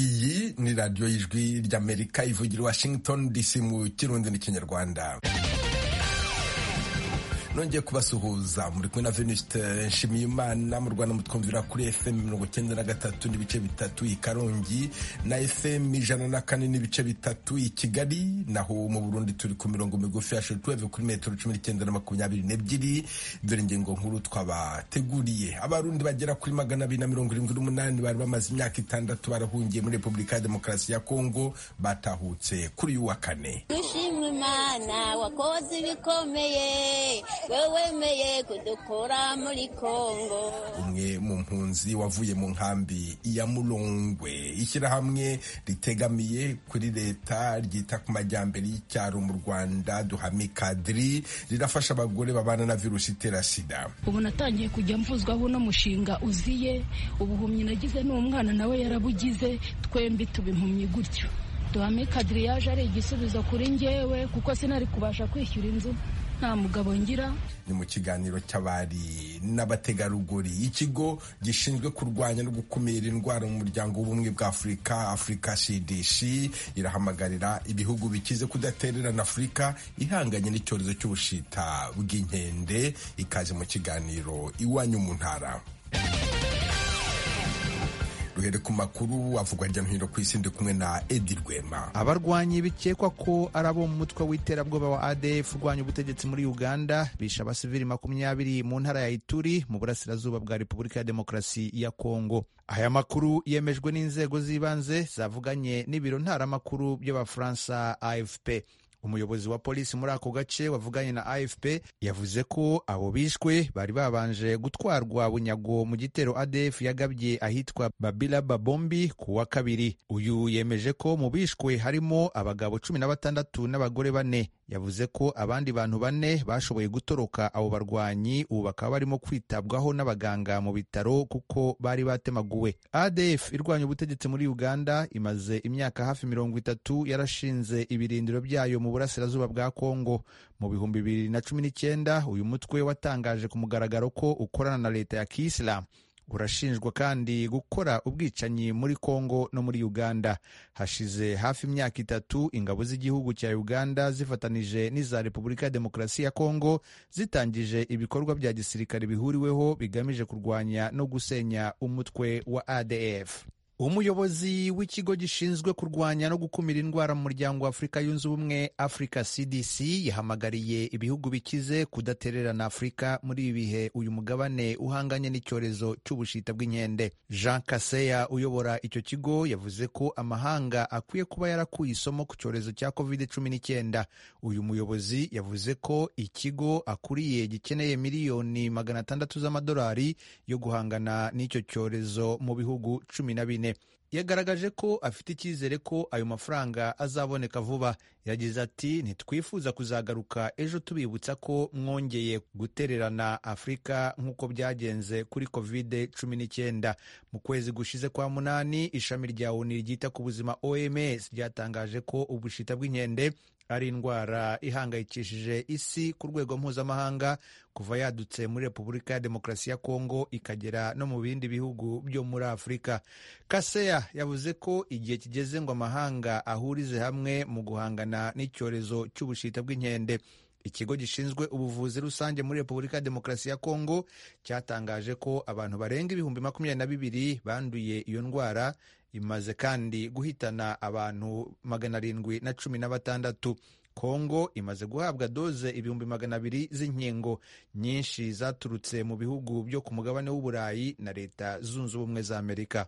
kuri radiyo y'ijwi ry'amerika ivugira i washington dc mu kirundi n'ikinyarwanda nongeye kubasuhuza muri kumwe na venuste nshimiyimana mu rwanda mutwumvira kuri fm mirongo icyenda na gatatu n'ibice bitatu i karongi na fm ijana na kane n'ibice bitatu i kigali naho mu burundi turi ku mirongo migufi ya shotweve kuri metero cumi n'icyenda na makumyabiri n'ebyiri dore ingingo nkuru twabateguriye abarundi bagera kuri magana abiri na mirongo irindwi n'umunani bari bamaze imyaka itandatu barahungiye muri repubulika ya demokarasi ya kongo batahutse kuri uyu wa kane dushima imana wakoze ibikomeye wewemeye kudukura muri kongo umwe mu mpunzi wavuye mu nkambi ya murongwe ishyirahamwe ritegamiye kuri leta ryita ku majyambere y'icyaro mu rwanda duhame kadiri rirafasha abagore babana na virusi itera sida ubu natangiye kujya mvuzwaho uno mushinga uziye ubuhumyi nagize n'umwana nawe yarabugize twembi tuba impumyi gutyo duhame kadiri yaje ari igisubizo kuri njyewe kuko sinari kubasha kwishyura inzu nta mugabo ngira ni mu kiganiro cy'abari n'abategarugori ikigo gishinzwe kurwanya no gukumira indwara mu muryango w'ubumwe bwa afurika afurika cdc irahamagarira ibihugu bikize kudatererana afurika ihanganye n'icyorezo cy'ubushita bw'inkende ikaze mu kiganiro iwanyu mu ntara duhere ku makuru avugwa hirya no hino ku isi ndi kumwe na edi rwema abarwanyi bikekwa ko ari abo mu mutwe w'iterabwoba wa adf urwanya ubutegetsi muri uganda bishe abasivili makumyabiri mu ntara ya ituri mu burasirazuba bwa repubulika ya demokarasi ya kongo aya makuru yemejwe n'inzego z'ibanze zavuganye n'ibiro ntaramakuru by'abafaransa afp umuyobozi wa polisi muri ako gace wavuganye na afp yavuze ko abo bishwe bari babanje gutwarwa bunyago mu gitero adf yagabye ahitwa babila babombi ku wa kabiri uyu yemeje ko mu bishwe harimo abagabo cumi na batandatu n'abagore bane yavuze ko abandi bantu bane bashoboye gutoroka abo barwanyi ubu bakaba barimo kwitabwaho n'abaganga mu bitaro kuko bari batemaguwe adf irwanya ubutegetsi muri uganda imaze imyaka hafi mirongo itatu yarashinze ibirindiro byayo mu burasirazuba bwa kongo mu bihumbi bibiri na cumi n'icyenda uyu mutwe watangaje ku mugaragaro ko ukorana na leta ya kisilamu urashinjwa kandi gukora ubwicanyi muri kongo no muri uganda hashize hafi imyaka itatu ingabo z'igihugu cya uganda zifatanije n'iza repubulika ya demokarasi ya kongo zitangije ibikorwa bya gisirikare bihuriweho bigamije kurwanya no gusenya umutwe wa adf umuyobozi w'ikigo gishinzwe kurwanya no gukumira indwara mu muryango wa afurika yunze ubumwe afurika cdc yahamagariye ibihugu bikize kudatererana afurika muri ibi bihe uyu mugabane uhanganye n'icyorezo cy'ubushita bw'inkende jean kaseya uyobora icyo kigo yavuze ko amahanga akwiye kuba yarakuye isomo ku cyorezo cya covid cumi n'icyenda uyu muyobozi yavuze ko ikigo akuriye gikeneye miliyoni magana atandatu z'amadolari yo guhangana n'icyo cyorezo mu bihugu cumi na bine yagaragaje ko afite icyizere ko ayo mafaranga azaboneka vuba yagize ati ntitwifuza kuzagaruka ejo tubibutsa ko mwongeye gutererana afurika nk'uko byagenze kuri kovide cumi n'icyenda mu kwezi gushize kwa munani ishami rya oni ryita ku buzima oms ryatangaje ko ubushita bw'inkende ari indwara ihangayikishije isi ku rwego mpuzamahanga kuva yadutse muri repubulika ya demokarasi ya kongo ikagera no mu bindi bihugu byo muri afurika kaseya yavuze ko igihe kigeze ngo amahanga ahurize hamwe mu guhangana n'icyorezo cy'ubushita bw'inkende ikigo gishinzwe ubuvuzi rusange muri repubulika ya demokarasi ya kongo cyatangaje ko abantu barenga ibihumbi makumyabiri na bibiri banduye iyo ndwara imaze kandi guhitana abantu magana arindwi na cumi na batandatu kongo imaze guhabwa doze ibihumbi magana abiri z'inkingo nyinshi zaturutse mu bihugu byo ku mugabane w'uburayi na leta zunze ubumwe za amerika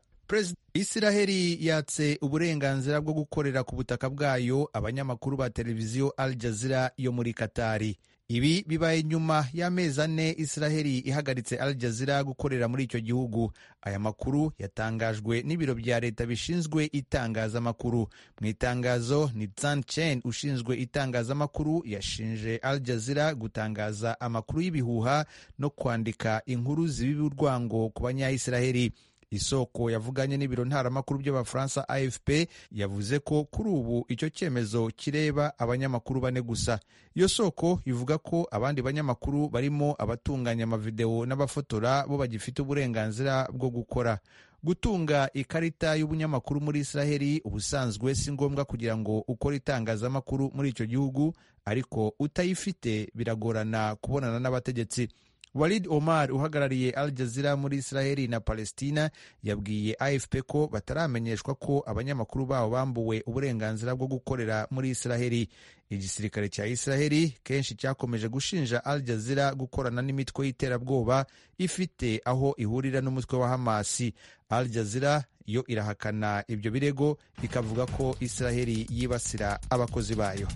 isiraheli yatse uburenganzira bwo gukorera ku butaka bwayo abanyamakuru ba televiziyo al jazira yo muri katari ibi bibaye nyuma y'amezi ane isiraheli ihagaritse al jazira gukorera muri icyo gihugu aya makuru yatangajwe n'ibiro bya leta bishinzwe itangazamakuru mu itangazo ni tsan chen ushinzwe itangazamakuru yashinje al jazira gutangaza amakuru y'ibihuha no kwandika inkuru zibiba urwango ku banyayisiraheli isoko yavuganye n'ibiro ntaramakuru by'abafaransa afp yavuze ko kuri ubu icyo cyemezo kireba abanyamakuru bane gusa iyo soko ivuga ko abandi banyamakuru barimo abatunganya amavidewo n'abafotora bo bagifite uburenganzira bwo gukora gutunga ikarita y'ubunyamakuru muri israheli ubusanzwe si ngombwa kugira ngo ukore itangazamakuru muri icyo gihugu ariko utayifite biragorana kubonana n'abategetsi walid omar uhagarariye al jazeera muri israheli na palestina yabwiye afp ko bataramenyeshwa ko abanyamakuru babo bambuwe uburenganzira bwo gukorera muri israheli igisirikare cya israheli kenshi cyakomeje gushinja al jazeera gukorana n'imitwe y'iterabwoba ifite aho ihurira n'umutwe wa hamasi al jazeera yo irahakana ibyo birego ikavuga ko israheli yibasira abakozi bayo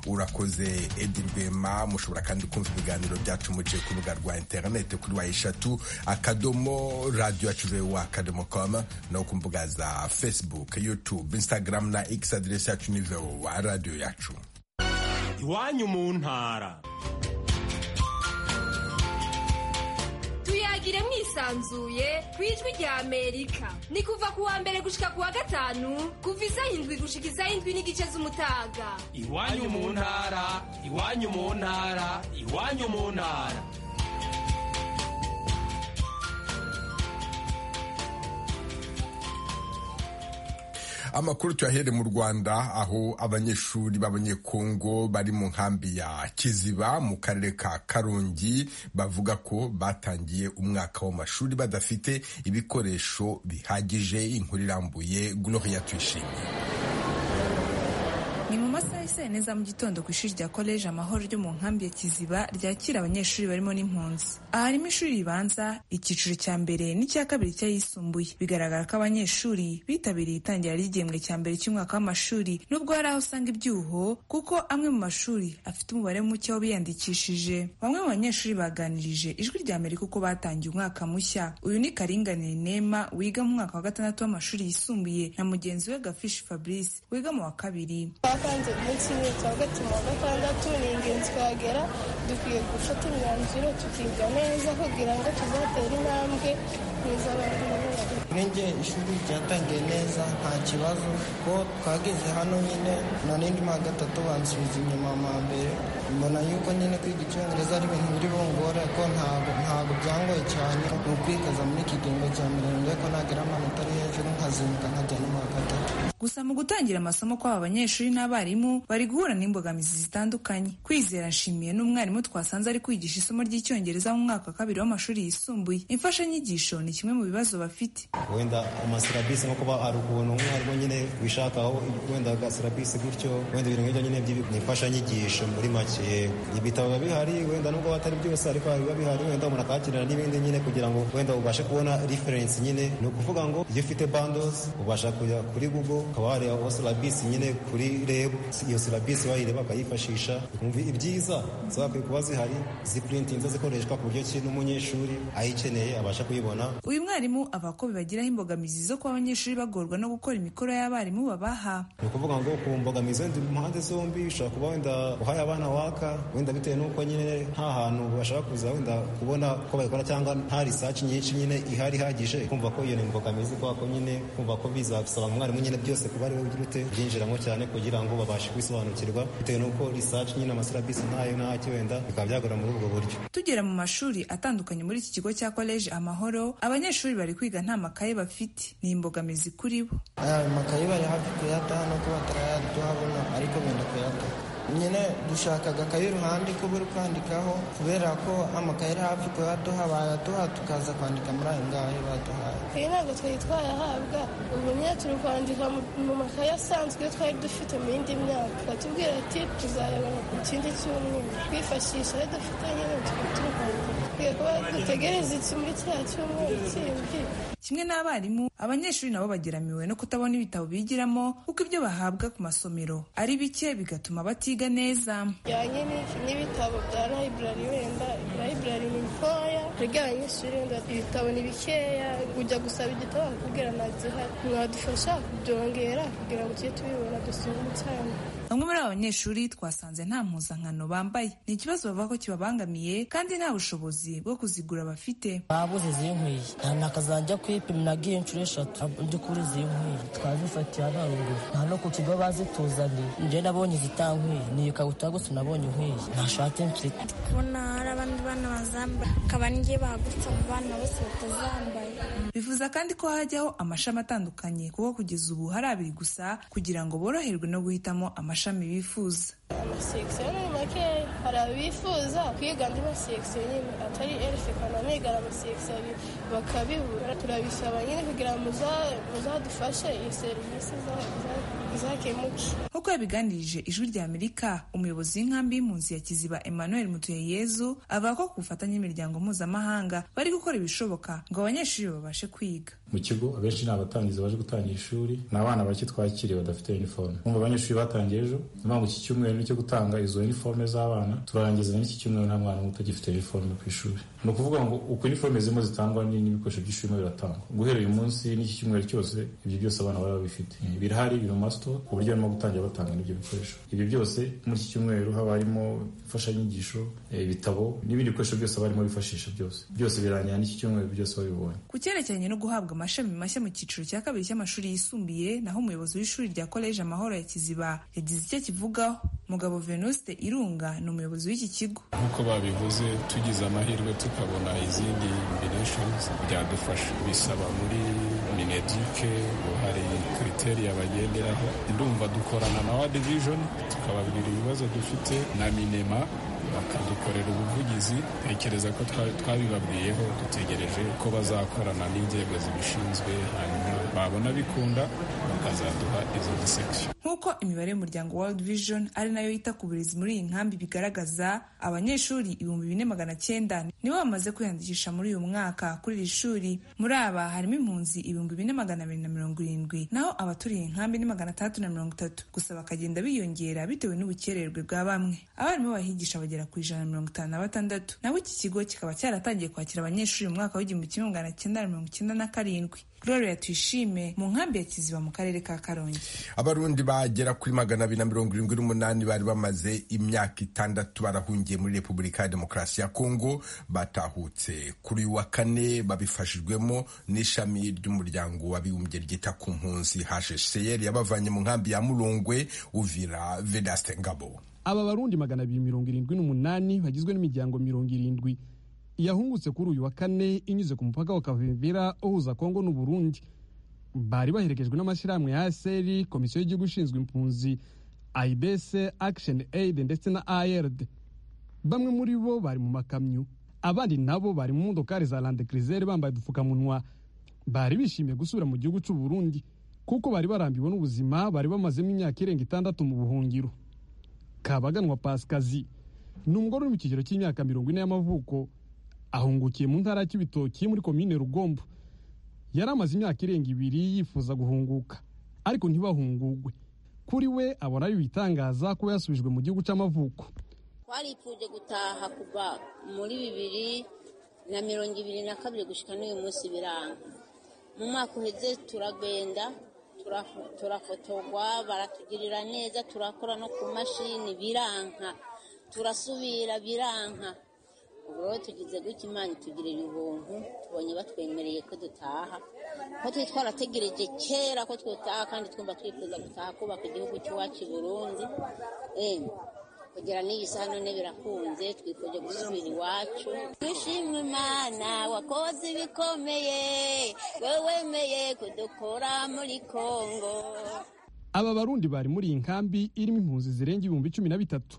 urakoze edi rwema mushobora kandi kumva ibiganiro byacu muciye ku rubuga rwa interineti kuri wa eshatu akadomo radiyo yacu akadomo komu no ku mbuga za fesibuke yutube instagram na x aderesi yacu ni wa radiyo yacu iwanyu mu ntara tuyagire mwisanzuye ku ijwi ry'amerika ni kuva ku wa mbere gushika ku wa gatanu kuva izayindwi gushika izayindwi n'igice z'umutaga iwanyu mu ntara iwanyu mu ntara iwanyu mu ntara amakuru tuyahere mu rwanda aho abanyeshuri b'abanyekongo bari mu nkambi ya kiziba mu karere ka karongi bavuga ko batangiye umwaka w'amashuri badafite ibikoresho bihagije inkuru irambuye gloria tuyishimiye ni mu masaha ya saa neza mu gitondo ku ishuri rya koleji amahoro ryo mu nkambi ya kiziba ryakira abanyeshuri barimo n'impunzi aha harimo ishuri ribanza icyiciro cya mbere n'icya kabiri cy'ayisumbuye bigaragara ko abanyeshuri bitabiriye itangira ry'igihembwe cya mbere cy'umwaka w'amashuri nubwo hari aho usanga ibyuho kuko amwe mu mashuri afite umubare muke w'abiyandikishije bamwe mu banyeshuri baganirije ijwi rya mbere kuko batangiye umwaka mushya uyu ni karinganire nema wiga mu mwaka wa gatandatu w'amashuri yisumbuye na mugenzi we gafishi fabrice wiga mu wa kabiri twatanze muri kimwe cya gatatu wa gatandatu ni ingenzi twagera dukwiye gufata imyanzuro tukiga neza kugira ngo tuzatere intambwe neza abantu nge ishuri ryatangiye neza nta kibazo kuko twageze hano nyine none ndi mwa gatatu bansubiza inyuma mwa mbere mbona yuko nyine kwiga icyongereza ari ibintu biri bungora ko ntabwo ntabwo byangoye cyane ni ukwikaza muri iki gihembwe cya mirongo ko nagera amanota ari hejuru nkazinduka nkajya no mu wa gatatu gusa mu gutangira amasomo kw'aba banyeshuri n'abarimu bari guhura n'imbogamizi zitandukanye kwizera nshimiye n'umwarimu twasanze ari kwigisha isomo ry'icyongereza mu mwaka wa kabiri w'amashuri yisumbuye imfashanyigisho ni kimwe mu bibazo bafite wenda amasirabisi nko kuba hari ukuntu umwarimu nyine wishakaho wenda agasirabisi gutyo wenda ibintu nk'ibyo nyine ni imfashanyigisho muri make ibitabo biba bihari wenda nubwo batari byose ariko biba bihari wenda umuntu akakirana n'ibindi nyine kugira ngo wenda ubashe kubona referensi nyine ni ukuvuga ngo iyo ufite bandozi ubasha kujya kuri google ukaba wareba aho sirabisi nyine kuri reb iyo sirabisi bayireba bakayifashisha ukumva ibyiza zagakwiye kuba zihari zipurintinze zikoreshwa ku buryo ki n'umunyeshuri ayikeneye abasha kuyibona uyu mwarimu ava ko bibagiraho imbogamizi zo kuba abanyeshuri bagorwa no gukora imikoro y'abarimu babaha ni ukuvuga ngo ku mbogamizi wenda impande zombi ushobora kuba wenda uhaye abana waka wenda bitewe n'uko nyine nta hantu bashaka kuza wenda kubona ko bayikora cyangwa nta risaci nyinshi nyine ihari ihagije kumva ko iyo ni imbogamizi kubera ko nyine kumva ko bizasaba umwarimu nyine byose kuba ari we ugira ute byinjiramo cyane kugira ngo babashe kwisobanukirwa bitewe n'uko risaci nyine amasirabisi ntayo ntaki wenda bikaba byagora muri ubwo buryo tugera mu mashuri atandukanye muri iki kigo cya koleji amahoro abanyeshuri bari kwiga nta makaye bafite ni imbogamizi kuri bo ayo makaye bari hafi kuyataha no kuba batarayaduhabona ariko benda kuyataha nyine dushaka agakaye iruhande ko buri kwandikaho kubera ko amakaye ari hafi kuyaduha bayaduha tukaza kwandika muri ayo ngayo baduhaye iyi ntabwo twari twayahabwa ubu nyine turi kwandika mu makaye asanzwe twari dufite mu yindi myaka batubwira ati tuzayabona ku kindi cyumweru twifashisha ayo dufite nyine tukaba turi kwandika kimwe n'abarimu abanyeshuri nabo bageramiwe no kutabona ibitabo bigiramo kuko ibyo bahabwa ku masomero ari bike bigatuma batiga neza bijyanye n'ibitabo bya layiburari wenda layiburari ni ntoya twebwe abanyeshuri wenda ibitabo ni bikeya ujya gusaba igitabo bakubwira nta gihari mwadufasha kubyongera kugira ngo tujye tubibona dusome cyane bamwe muri aba banyeshuri twasanze nta mpuzankano bambaye ni ikibazo bavuga ko kibabangamiye kandi nta bushobozi bwo kuzigura bafite babuze izi nkwiye nakazajya kwipima nagiye inshuro eshatu ndi kuri izi nkwiye twazifatiye abangu nta no ku kigo bazituzanye njye nabonye izitankweye ni ikabutura gusa nabonye nkwiye ntashatse mfite kubona hari abandi bana bazambaye akaba n'igihe bahagurutse mu bana bose batazambaye bivuza kandi ko hajyaho amashami atandukanye kuko kugeza ubu hari abiri gusa kugira ngo boroherwe no guhitamo amashami bifuza amasekisiyo ni makeya hari abifuza kwiga andi masekisiyo nyine atari elife kandi amigara amasekisiyo bakabibura turabisaba nyine kugira ngo muzadufashe iyi serivisi zakemuke nk'uko yabiganirije ijwi rya amerika umuyobozi w'inkambi y'impunzi ya kiziba emmanuel mutuyeyezu avuga ko ku bufatanye n'imiryango mpuzamahanga bari gukora ibishoboka ngo abanyeshuri babashe kwiga mu kigo abenshi ni abatangizi baje gutangira ishuri ni abana bake twakiriye badafite uniforme bumva abanyeshuri batangiye ejo ni mpamvu iki cyumweru cyo gutanga izo uniforme z'abana turarangizanya n'iki cyumweru nta mwana muto ugifite uniforme ku ishuri ni ukuvuga ngo uko uniforme zirimo zitangwa n'ibikoresho by'ishuri birimo biratangwa guhera uyu munsi n'iki cyumweru cyose ibyo byose abana baba babifite birahari biri mu masito ku buryo barimo gutangira batanga n'ibyo bikoresho ibyo byose muri iki cyumweru haba harimo imfashanyigisho ibitabo n'ibindi bikoresho byose barimo bifashisha byose byose birangira n'iki cyumweru byose babibonye ku cyerekeranye no guhabwa amashami mashya mu cyiciro cya kabiri cy'amashuri yisumbuye naho umuyobozi w'ishuri rya koleji amahoro ya kiziba yagize icyo akivugaho mugabo venuste irunga ni umuyobozi w'iki kigo nk'uko babivuze tugize amahirwe tukabona izindi imbireshoni byadufasha bisaba muri mineduke hari kiriteriya bagenderaho ndumva dukorana na wadi vijoni tukababwira ibibazo dufite na minema bakadukorera ubuvugizi tekereza ko twabibabwiyeho dutegereje ko bazakorana n'inzego zibishinzwe hanyuma babona bikunda bakazaduha izo disekisiyo nk'uko imibare y'umuryango world vision ari nayo yita ku burezi muri iyi nkambi bigaragaza abanyeshuri ibihumbi bine magana cyenda nibo bamaze kwiyandikisha muri uyu mwaka kuri iri shuri muri aba harimo impunzi ibihumbi bine magana abiri na mirongo irindwi naho abaturiye inkambi ni magana atandatu na mirongo itatu gusa bakagenda biyongera bitewe n'ubukererwe bwa bamwe abarimu bahigisha bagera ku ijana mirongo itanu na batandatu naho iki kigo kikaba cyaratangiye kwakira abanyeshuri mu mwaka w'igihumbi kimwe magana cyenda na mirongo icyenda na karindwi Gloria Tuyishime mu nkambi ya Kiziba mu karere ka Karongi. Abarundi bagera kuri magana abiri na mirongo irindwi n'umunani bari bamaze imyaka itandatu barahungiye muri Repubulika ya Demokarasi ya Kongo batahutse kuri uyu wa kane babifashijwemo n'ishami ry'umuryango w'abibumbye ryita ku mpunzi HCR yabavanye mu nkambi ya Murongwe Uvira Vedaste Ngabo. Aba barundi magana abiri mirongo irindwi n'umunani bagizwe n'imiryango mirongo irindwi yahungutse kuri uyu wa kane inyuze ku mupaka wa Kavimvira uhuza Kongo n'u Burundi bari baherekejwe n'amashyirahamwe ya ASR komisiyo y'igihugu ishinzwe impunzi IBC Action Aid ndetse na ARD bamwe muri bo bari mu makamyo abandi nabo bari mu modokari za Land Cruiser bambaye udupfukamunwa bari bishimiye gusubira mu gihugu cy'u Burundi kuko bari barambiwe n'ubuzima bari bamazemo imyaka irenga itandatu mu buhungiro Kabaganwa Pasikazi ni umugore uri mu kigero cy'imyaka mirongo ine y'amavuko ahungukiye mu ntara y'ibitoki muri komine rugombo yari amaze imyaka irenga ibiri yifuza guhunguka ariko ntibahungugwe kuri we abona bibitangaza kuba yasubijwe mu gihugu cy'amavuko twaripfuje gutaha kuva muri bibiri na mirongo ibiri na kabiri gushyika n'uyu munsi biranga mu mwaka uheze turagenda turafotogwa baratugirira neza turakora no ku mashini biranka turasubira biranka ubwo tugize gutya imana itugirira ubuntu tubonye batwemereye ko dutaha ko turi twarategereje kera ko twataha kandi twumva twifuza gutaha kubaka igihugu cy'iwacu i burundi kugera n'iyi saha none birakunze twifuje gusubira iwacu twishimwe imana wakoze ibikomeye wowe wemeye kudukura muri kongo aba barundi bari muri iyi nkambi irimo impunzi zirenga ibihumbi cumi na bitatu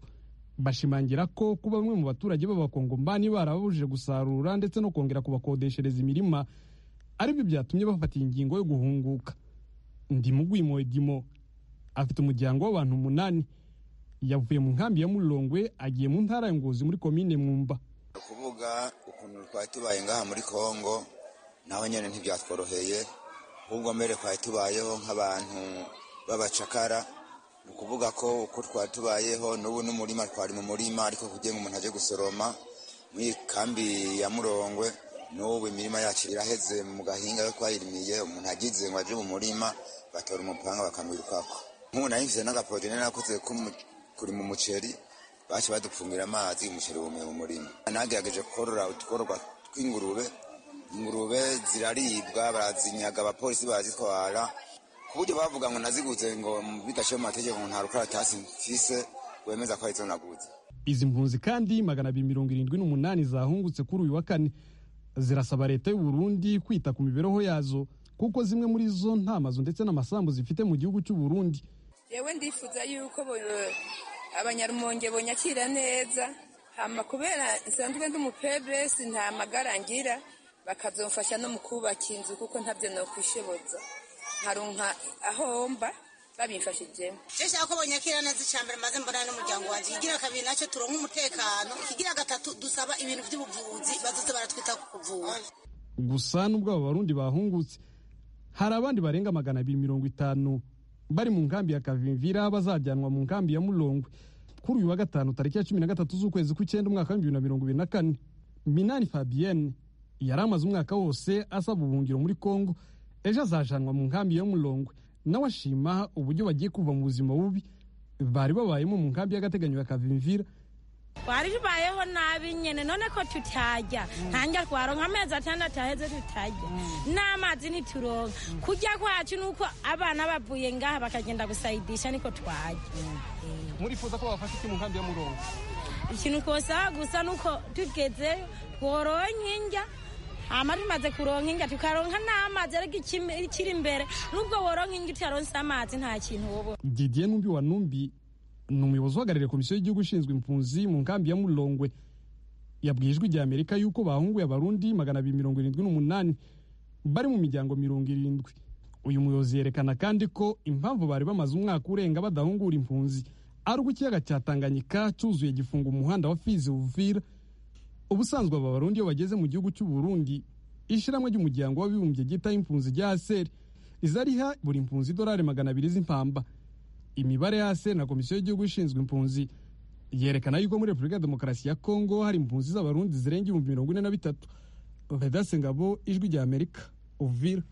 bashimangira ko kuba bamwe mu baturage b'abakongomani barababujije gusarura ndetse no kongera kubakodeshereza imirima aribyo byatumye bafata ingingo yo guhunguka ndimugwimo edimo afite umuryango w'abantu umunani yavuye mu nkambi ya murongwe agiye mu ntara ya ngozi muri komine mwumba kuvuga ukuntu twari tubaye ngaha muri kongo naho nyine ntibyatworoheye ahubwo mbere twari tubayeho nk'abantu b'abacakara ni ukuvuga ko uko twari tubayeho n'ubu n'umurima twari mu murima ariko kugira ngo umuntu ajye gusoroma mu kambi ya murongwe n'ubu imirima yacu iraheze mu gahinga yo twayirimiye umuntu agize ngo aje mu murima batora umupanga bakamwira ukwako nk'ubu nayimvise n'agaporojene nakoze kurima umuceri baci badupfungira amazi umuceri wumiye mu murima nagerageje korora utworwa tw'ingurube ingurube ziraribwa barazinyaga abapolisi barazitwara ku buryo bavuga ngo naziguze ngo bidashyira mu mategeko ngo nta rukaratasi mfise wemeza ko ari zo naguze izi mpunzi kandi magana abiri mirongo irindwi n'umunani zahungutse kuri uyu wa kane zirasaba leta y'u Burundi kwita ku mibereho yazo kuko zimwe muri zo nta mazu ndetse n'amasambu zifite mu gihugu cy'u Burundi yewe ndifuza yuko bo- abanyarumonge bonyakira neza hama kubera nsanzwe ndi umupebesi nta magara ngira bakazomfasha no mu kubaka inzu kuko ntabyo nokwishoboza nkaronka aho mba babimfashijemo Je shaka ko bonyakira neza icambere maze mbonana n'umuryango wanjye ikigira kabiri nacyo turonka umutekano ikigira gatatu dusaba ibintu by'ubuvuzi bazoze baratwita ku kuvura gusa nubwo aba barundi bahungutse hari abandi barenga magana abiri mirongo itanu bari mu nkambi ya kavimvira bazajyanwa mu nkambi ya murongwe kuri uyu wa gatanu tariki ya cumi na gatatu z'ukwezi kw'icyenda umwaka w'ibihumbi bibiri na mirongo ibiri na kane minani fabienne yari amaze umwaka wose asaba ubuhungiro muri kongo ejo azajanwa mu nkambi ya murongwe nawe ashima uburyo bagiye kuva mu buzima bubi bari babayemo mu nkambi y'agateganyo ya kavimvira twari tubayeho nabi nyine none ko tutajya ntangira twaronka amezi atandatu aheze tutajya n'amazi ntituronka kujya kwacu ni uko abana bavuye ngaha bakagenda gusayidisha niko twajya murifuza ko babafasha iki mu nkambi ya murongo ikintu twosaba gusa ni uko tugezeyo twororonka indya hama tumaze kuronka indya tukaronka n'amazi ariko ikimi- ikiri imbere nubwo woronka indya utaronse amazi nta kintu wobona didier numbi wa numbi ni umuyobozi uhagarariye komisiyo y'igihugu ishinzwe impunzi mu nkambi ya murongwe yabwiye ijwi rya amerika yuko bahunguye abarundi magana abiri mirongo irindwi n'umunani bari mu miryango mirongo irindwi uyu muyobozi yerekana kandi ko impamvu bari bamaze umwaka urenga badahungura impunzi ari uko ikiyaga cya tanganyika cyuzuye gifunga umuhanda wa fizi uvira ubusanzwe aba barundi iyo bageze mu gihugu cy'u Burundi ishyirahamwe ry'umuryango w'abibumbye ryita impunzi rya aseri riza riha buri mpunzi idolari magana abiri z'impamba imibare ya aseri na komisiyo y'igihugu ishinzwe impunzi yerekana yuko muri repubulika ya demokarasi ya kongo hari impunzi z'abarundi zirenga ibihumbi mirongo ine na bitatu vedase ngabo ijwi rya amerika uvira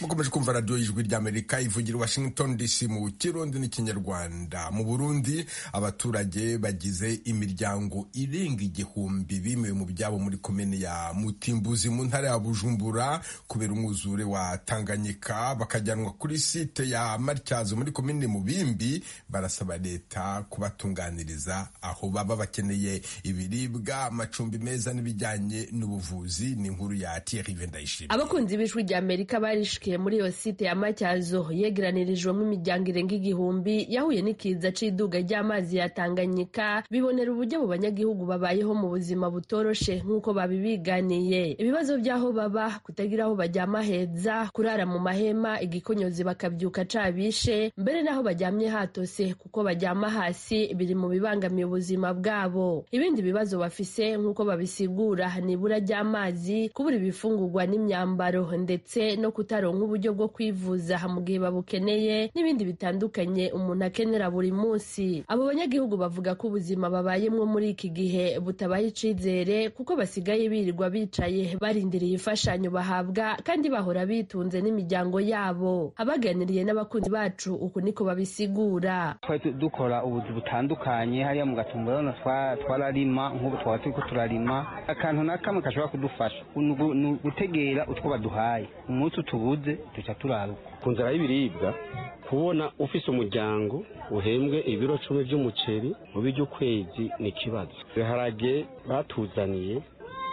mukomeje kumva radiyo y'ijwi ry'amerika ivugira i washington dc mu kirundi n'ikinyarwanda mu burundi abaturage bagize imiryango irenga igihumbi bimiwe mu byabo muri komini ya mutimbuzi mu ntara ya bujumbura kubera umwuzure wa tanganyika bakajyanwa kuri site ya matyazo muri komini mubimbi barasaba leta kubatunganiriza aho baba bakeneye ibiribwa amacumbi meza n'ibijyanye n'ubuvuzi ni inkuru ya thierry vendayishima abakunzi b'ijwi rya amerika barishikiye muri iyo site ya matyazo yegeranirijwemo imiryango irenga igihumbi yahuye n'ikiza c'iduga ry'amazi ya tanganyika bibonera uburyo abo banyagihugu babayeho mu buzima butoroshe nk'uko babibiganiye ibibazo by'aho baba kutagira aho bajyama heza kurara mu mahema igikonyozi bakabyuka cabishe mbere n'aho bajyamye hatose kuko bajyama hasi biri mu bibangamiye ubuzima bwabo ibindi bibazo bafise nk'uko babisigura ni ibura ry'amazi kubura ibifungurwa n'imyambaro ndetse no kutaronka uburyo bwo kwivuza mu gihe babukeneye n'ibindi bitandukanye umuntu akenera buri munsi abo banyagihugu bavuga ko ubuzima babayemwo muri iki gihe butabaha icizere kuko basigaye birirwa bicaye barindiriye imfashanyo bahabwa kandi bahora bitunze n'imiryango yabo abaganiriye n'abakunzi bacu uku niko babisigura twari tu- dukora ubuzi butandukanye hariya mu gatumba urabona twa- twararima nk'ubu twaba turi ko turarima akantu na kamwe gashobora kudufasha ni ugu- ni ugutegera utwo baduhaye umunsi utubuze duca turaruka ku nzara y'ibiribwa kubona ufise umuryango uhembwe ibiro cumi by'umuceri mu by'ukwezi ni ikibazo ibiharage batuzaniye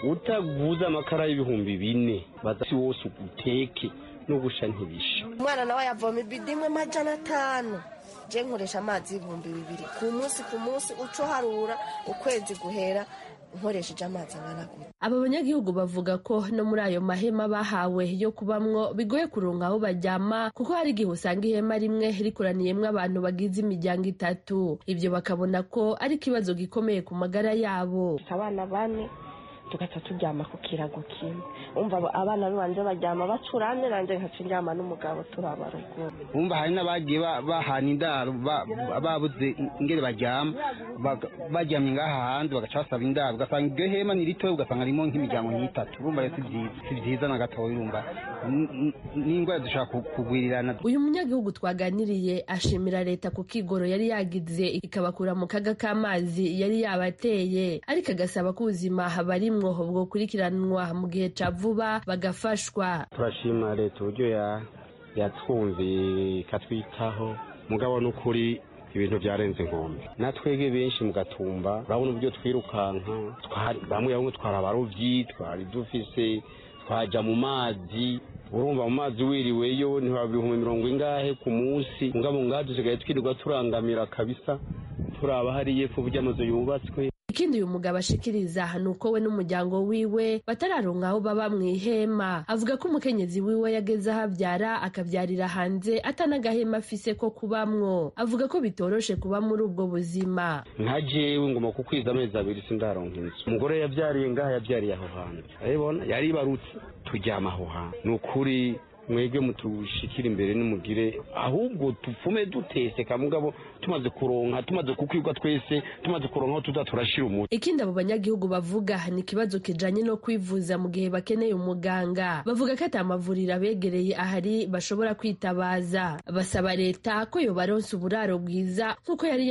utaguze amakara y'ibihumbi bine badasi wose uteke no gusha ntibisha umwana nawe yavoma ibidi imwe amajana atanu je nkoresha amazi ibihumbi bibiri ku munsi ku munsi uco harura ukwezi guhera nkoresheje amazi angana gutya Aba banyagihugu bavuga ko no muri ayo mahema bahawe yo kubamwo bigoye kuronka aho bajyama kuko hari igihe usanga ihema rimwe rikoraniyemwo abantu bagize imiryango itatu. Ibyo bakabona ko ari ikibazo gikomeye ku magara yabo. abana bane tugaca turyama ku kirago kimwe umva abana banjye baryama bacurane nanjye nkaca ndyama n'umugabo turabara ubwoba umva hari n'abagiye ba- bahana indaro ba- ba- babuze ingere baryama baga- baryamye ngaha hanze bagaca basaba indaro ugasanga iryo hema ni ritoya ugasanga harimo nk'imiryango nk'itatu urumva rero si byiza si byiza na gatoya urumva N- n- n'indwara dushobora ku- kugwirirana uyu munyagihugu twaganiriye ashimira leta ku kigoro yari yagize ikabakura mu kaga k'amazi yari yabateye ariko agasaba ko ubuzima habarimwo bwokurikiranwa mu gihe ca vuba bagafashwa turashima leta uburyo ya- yatwumviye ikatwitaho mugabo n'ukuri ibintu byarenze inkombe natwege benshi mugatumba urabona uburyo twirukanka twari- bamwe bamwe twari abaruvyi twari dufise twaja mu mazi urumva mu mazi wiriweyo ntiwaba ibihumbi mirongo ingahe ku munsi mugabo ngaha dusigaye twirirwa turangamira kabisa turaba hariye ku buryo amazu yubatswe ikindi uyu mugabo ashikiriza ni uko we n'umuryango wiwe batararonka aho baba mu ihema avuga ko umukenyezi wiwe yageze aho abyara akabyarira hanze atanagahema afise ko kubamwo avuga ko bitoroshe kuba muri ubwo buzima nka jewe ngoma ku kwezi amezi abiri sindaronka inzu umugore yabyariye ngaha yabyariye aho hantu urabibona yaribarutse turyama aho hantu ni ukuri mwebwe mutushikira imbere n'umugire ahubwo tupfume duteseka mugabo tumaze kuronka tumaze kukwibwa twese tumaze kuronka aho tuza turashira umuti ikindi abo banyagihugu bavuga ni ikibazo kijanye no kwivuza mu gihe bakeneye umuganga bavuga ko ata mavuriro abegereye ahari bashobora kwitabaza basaba leta ko yobaronsa uburaro bwiza nk'uko yari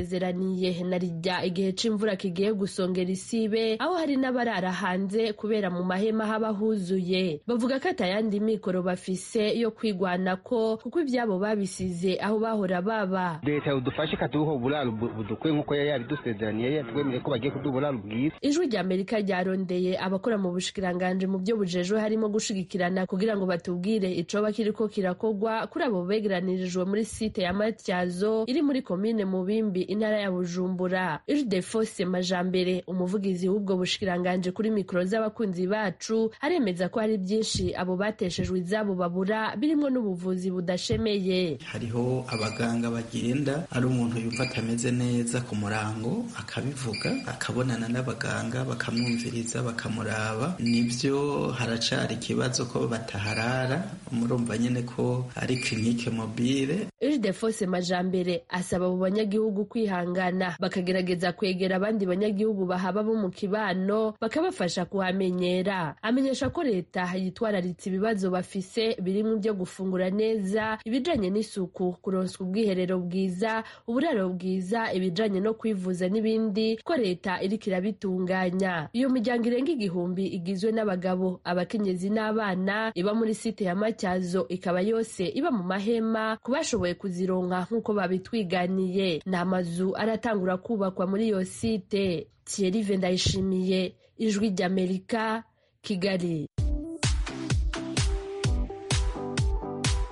yabibasezeraniye na rijya igihe c'imvura kigiye gusongera isibe aho hari n'abarara hanze kubera mu mahema haba huzuye bavuga ko atayandi mikoro bafise yo kwigwanako kuko ivyabo babisize aho bahora baba leta yodufashe ikaduha uburaro bu- budukwiye nk'uko yari yabidusezeraniye yari yatwemereye ko bagiye kuduha uburaro bwiza ijwi ry'amerika ryarondeye abakora mu bushikiranganji mu byo bujejwe harimo gushigikirana kugira ngo batubwire icoba kiriko kirakogwa kuri abo begeranirijwe muri site ya matyazo iri muri komine mubimbi intara ya bujumbura ildefose majambere umuvugizi w'ubwo bushikiranganji kuri mikoro z'abakunzi bacu aremeza ko hari byinshi abo bateshejwe izabo babura birimo n'ubuvuzi budashemeye hariho abaganga bagenda ari umuntu yumva atameze neza ku murango akabivuga akabonana n'abaganga bakamwumviriza bakamuraba nibyo haracyari ikibazo ko bataharara murumva nyine ko ari kirinike mobile Ildefonse Majambere asaba abo banyagihugu kwihangana bakagerageza kwegera abandi banyagihugu bahaba bo mu kibano bakabafasha kuhamenyera. Amenyesha ko leta yitwararitse ibibazo bafise birimo ibyo gufungura neza, ibijanye n'isuku, kuronswa ubwiherero bwiza, uburaro bwiza, ibijanye no kwivuza n'ibindi ko leta iriko irabitunganya. Iyo miryango irenga igihumbi igizwe n'abagabo, abakenyezi n'abana iba muri site ya Matyazo ikaba yose iba mu mahema ku bashoboye kuzironka nk'uko babitwiganiye n'amazu aratangura kubakwa muri iyo site Thierry Vendayishimiye ijwi ry'Amerika Kigali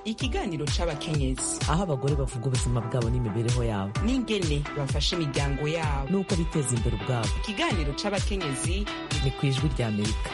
ikiganiro c'abakenyezi aho abagore bavuga ubuzima bwabo n'imibereho yabo n'ingene bafasha imiryango yabo n'uko biteza imbere ubwabo ikiganiro c'abakenyezi ni ku ijwi rya amerika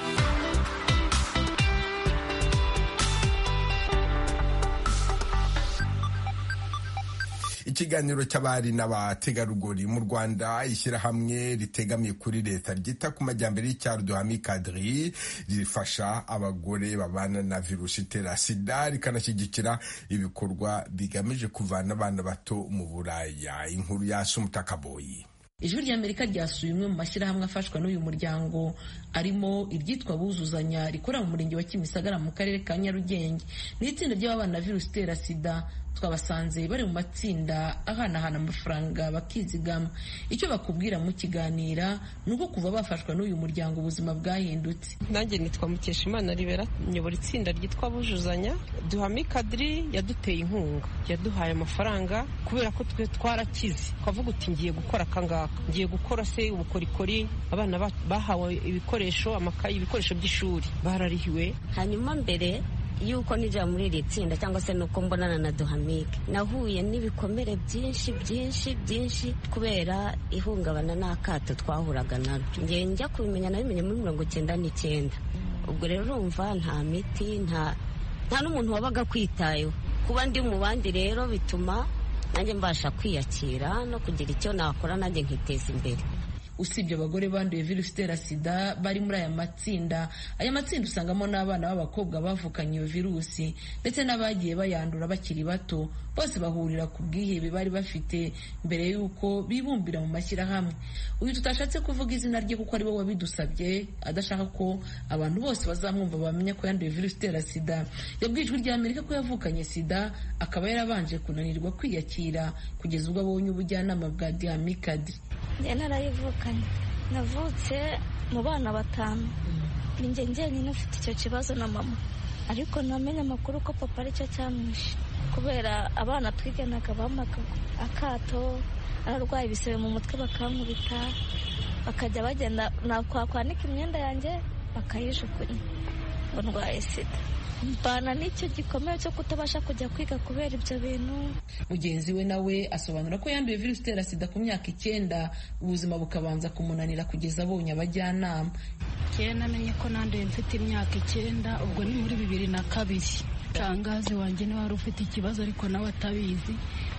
ikiganiro cy'abari n'abategarugori mu rwanda ishyirahamwe ritegamiye kuri leta ryita ku majyambere y'icyaro duhami kadiri rifasha abagore babana na virusi itera sida rikanashyigikira ibikorwa bigamije kuvana abana bato mu buraya inkuru ya sumutakaboyi ijwi ry'amerika ryasuye imwe mu mashyirahamwe afashwa n'uyu muryango arimo iryitwa buzuzanya rikorera mu murenge wa kimisagara mu karere ka nyarugenge ni itsinda ry'ababana na virusi itera sida twabasanze bari mu matsinda ahanahana amafaranga bakizigama icyo bakubwira mu kiganira ni uko kuva bafashwa n'uyu muryango ubuzima bwahindutse nanjye nitwa mukeshimana ribera nyobora itsinda ryitwa bujuzanya duhame kadiri yaduteye inkunga yaduhaye amafaranga kubera ko twe twarakize twavuga uti ngiye gukora akangaka ngiye gukora se ubukorikori abana ba- bahawe ibikoresho amakayi ibikoresho by'ishuri bararihiwe hanyuma mbere yuko ninjira muri iri tsinda cyangwa se nuko mbonana na duhamike nahuye n'ibikomere byinshi byinshi byinshi kubera ihungabana n'akato twahuraga naryo njye njya kubimenya nabimenye muri mirongo icyenda n'icyenda ubwo rero urumva nta miti nta nta n'umuntu wabaga kwitayeho kuba ndi mu bandi rero bituma nanjye mbasha kwiyakira no kugira icyo nakora nanjye nkiteza imbere usibye abagore banduye virusi itera sida bari muri aya matsinda aya matsinda usangamo n'abana b'abakobwa bavukanye iyo virusi ndetse n'abagiye bayandura bakiri bato bose bahurira ku bwihebe bari bafite mbere y'uko bibumbira mu mashyirahamwe uyu tutashatse kuvuga izina rye kuko ari we wabidusabye adashaka ko abantu bose bazamwumva bamenya ko yanduye virusi itera sida yabwiye ijwi ry'amerika ko yavukanye sida akaba yarabanje kunanirwa kwiyakira kugeza ubwo abonye ubujyanama bwa diamikadi njye narayivukanye navutse mu bana batanu ni njye njyenyine ufite icyo kibazo na mama ariko namenye amakuru ko papa aricyo cyamwishe kubera abana twiganaga bamakaga akato ararwaye ibisebe mu mutwe bakankubita bakajya bagenda nakwanika imyenda yanjye bakayijugunya ngo ndwaye sida mbana n'icyo gikomere cyo kutabasha kujya kwiga kubera ibyo bintu mugenzi we nawe asobanura ko yanduye virusi itera sida ku myaka icyenda ubuzima bukabanza kumunanira kugeza abonye abajyanama kera namenye ko nanduye mfite imyaka icyenda ubwo ni muri bibiri na kabiri tangazi wanjye niwe wari ufite ikibazo ariko nawe atabizi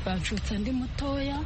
bacutse ndi mutoya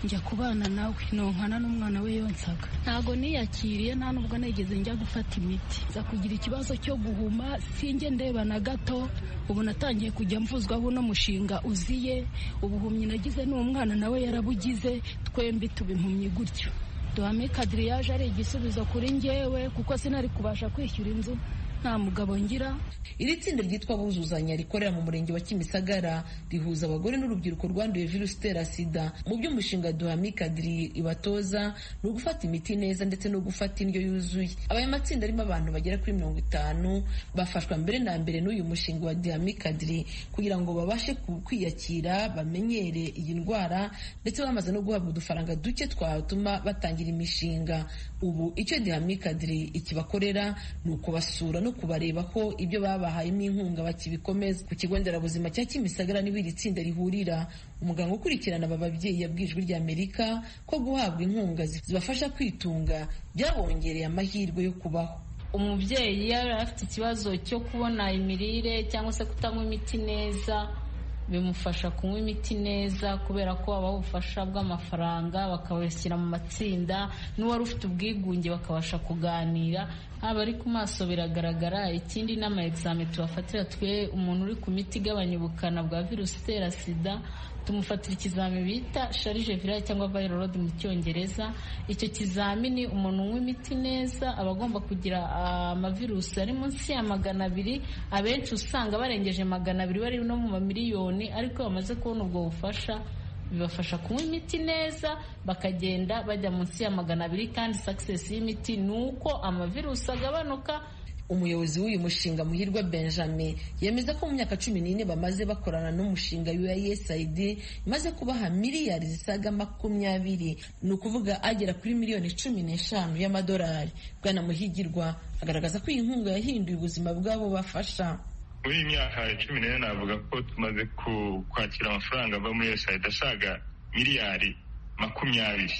njya kubana nawe nonkana n'umwana we yonsaga ntago niyakiriye nta nubwo nigeze njya gufata imiti nza kugira ikibazo cyo guhuma sinjye ndeba na gato ubu natangiye kujya mvuzwa buno mushinga uziye ubuhumyi nagize n'umwana nawe yarabugize twembi tuba impumyi gutyo duhame kadiri yaje ari igisubizo kuri njyewe kuko sinari kubasha kwishyura inzu nta mugabo ngira iri tsinda ryitwa buzuzanya rikorera mu murenge wa kimisagara rihuza abagore n'urubyiruko rwanduye virusi itera sida mu by'umushinga duhamikadiri ibatoza ni ugufata imiti neza ndetse no gufata indyo yuzuye aya matsinda arimo abantu bagera kuri mirongo itanu bafashwa mbere na mbere n'uyu mushinga wa duhamikadiri kugira ngo babashe kwiyakira bamenyere iyi ndwara ndetse bamaze no guhabwa udufaranga duke twatuma batangira imishinga ubu icyo duhamikadiri ikibakorera ni ukubasura no kubareba ko ibyo babahayemo inkunga bakibikomeza ku kigo nderabuzima cya kimisagara niho iri tsinda rihurira umuganga ukurikirana aba babyeyi yabwijwe ry'amerika ko guhabwa inkunga zibafasha kwitunga byabongereye amahirwe yo kubaho umubyeyi yari afite ikibazo cyo kubona imirire cyangwa se kutanywa imiti neza bimufasha kunywa imiti neza kubera ko babaha ubufasha bw'amafaranga bakabashyira mu matsinda n'uwari ufite ubwigunge bakabasha kuganira haba ari ku maso biragaragara ikindi n'ama egizame tubafatira twe umuntu uri ku miti igabanya ubukana bwa virusi itera sida tumufatira ikizami bita sharije virale cyangwa viral load mu cyongereza icyo kizamini umuntu unywa imiti neza aba agomba kugira amavirusi ari munsi ya magana abiri abenshi usanga barengeje magana abiri bari no mu mamiliyoni ariko bamaze kubona ubwo bufasha bibafasha kunywa imiti neza bakagenda bajya munsi ya magana abiri kandi sakisesi y'imiti ni uko amavirusi agabanuka umuyobozi w'uyu mushinga muhirwa benjamin yemeza ko mu myaka cumi n'ine bamaze bakorana n'umushinga usaid imaze kubaha miliyari zisaga makumyabiri ni ukuvuga agera kuri miliyoni cumi n'eshanu y'amadolari bwana muhigirwa agaragaza ko iyi nkunga yahinduye ubuzima bw'abo bafasha muri iyi myaka cumi n'ine navuga ko tumaze kwakira amafaranga ava muri usaid asaga miliyari makumyabiri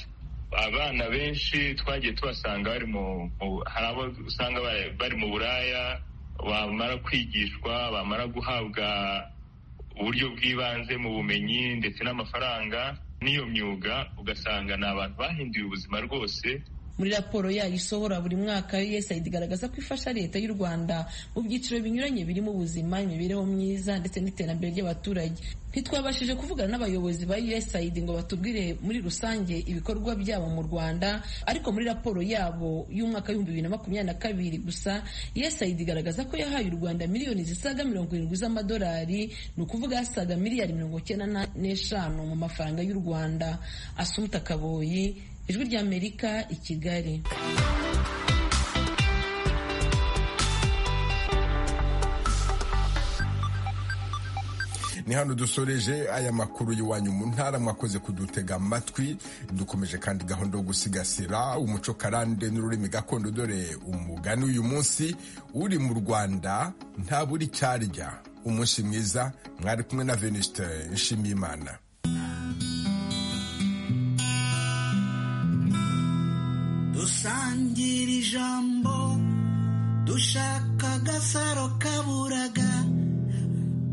abana benshi twagiye tubasanga bari mu hari abo usanga bari mu buraya bamara kwigishwa bamara guhabwa uburyo bw'ibanze mu bumenyi ndetse n'amafaranga n'iyo myuga ugasanga ni abantu bahinduye ubuzima rwose muri raporo yayo isohora buri mwaka USAID igaragaza ko ifasha leta y'u Rwanda mu byiciro binyuranye birimo ubuzima imibereho myiza ndetse n'iterambere ry'abaturage ntitwabashije kuvugana n'abayobozi ba USAID ngo batubwire muri rusange ibikorwa byabo mu Rwanda ariko muri raporo yabo y'umwaka w'ibihumbi bibiri na makumyabiri na kabiri gusa USAID igaragaza ko yahaye u Rwanda miliyoni zisaga mirongo irindwi z'amadolari ni ukuvuga asaga miliyari mirongo icyenda n'eshanu mu mafaranga y'u Rwanda Asumta Kaboyi ijwi ry'amerika i kigali ni hano dusoreje aya makuru y'iwanyu mu ntara mwakoze kudutega amatwi dukomeje kandi gahunda yo gusigasira umuco karande n'ururimi gakondo dore umugani uyu munsi uri mu rwanda ntabura icyarya umunsi mwiza mwari kumwe na venuste nshimiyimana dusangira ijambo dushaka agasaro kaburaga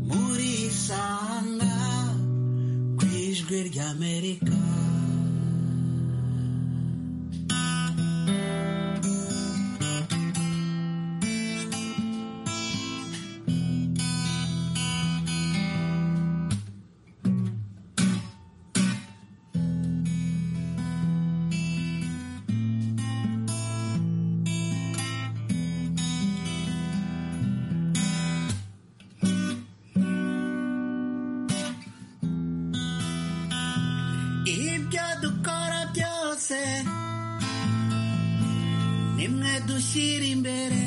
muri sanga ku ijwi ry'amerika dushyire imbere